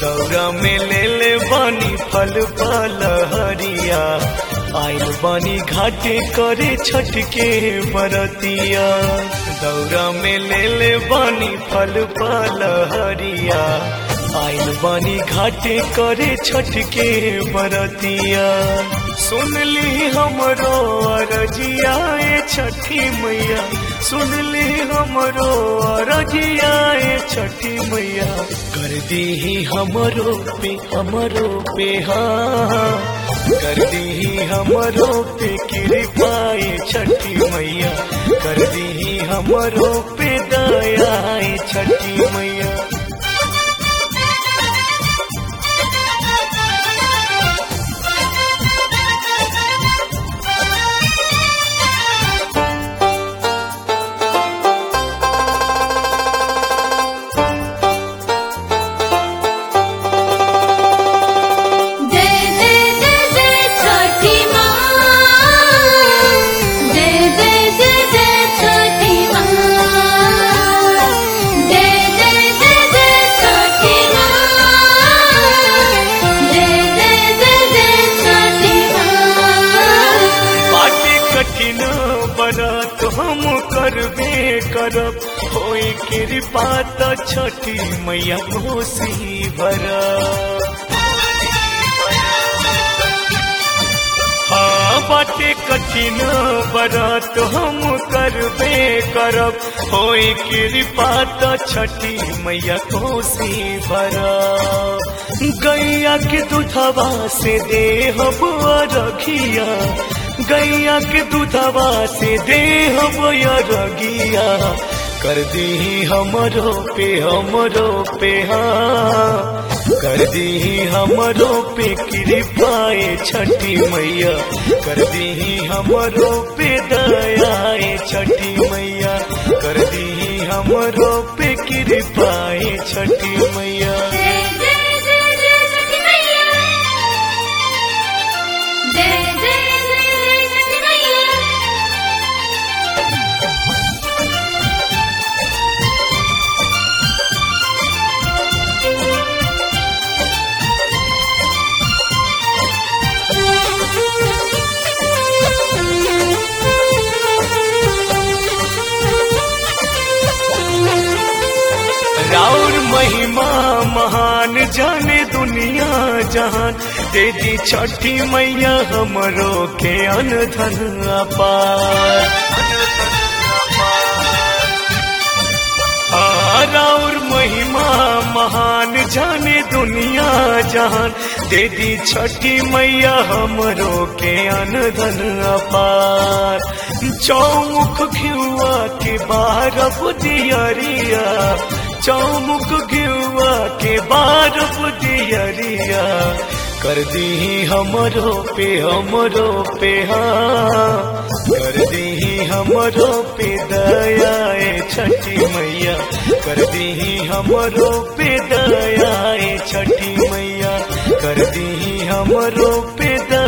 दौरा में ले ले बानी फल फल हरिया आइल बानी घाटे करे छठ के बरतिया दौरा में ले ले बानी फल फल हरिया आइल बानी घाटे करे छठ के बरतिया सुन ली हमरो अरजिया ए छठी मैया सुन ली हमरो अरजिया ए छठी मैया कर दी हमरो पे हमरो पे हाँ कर दी हमरो पे कृपाए छठी मैया कर दी हमरो पे दयाए छठी मैया जय जय जय जय छठी माँ जय जय जय जय छठी माँ जय जय जय जय छठी माँ जय जय जय जय छठी माँ बाटे कठिन बरत हम करबे करब होई कृपा त छठी मैया कोसी भरब हाँ बाटे कठिन बरत हम करबे करब होई कृपा त छठी मैया कोसी भरब गैया के दूधवा से देहब रखिया गैया के दूधवा से देहब रगिया कर दी हमरो पे हमरो पे हाँ कर दी हमरो पे कृपाए छठी मैया कर दी हमरो पे दयाए छठी मैया कर दी हमरो पे कृपाए छठी मैया जय जय जय जय छठी मैया जय जय जय जय छठी मैया राउर महिमा महान जाने दुनिया जहान दे दी छठी मैया हमरो के अनधन अपार हाँ, राउर महिमा महान जाने दुनिया जहान दे दी छठी मैया हमरो के अनधन अपार चौमुख घिउआ के बारब दियरिया चौमुख घिउआ के बारब दियरिया कर दी हमरो पे हमरो पे हाँ कर दी हमरो पे दयाए छठी मैया कर दी हमरो पे दयाए छठी मैया कर दी हमरो पे दया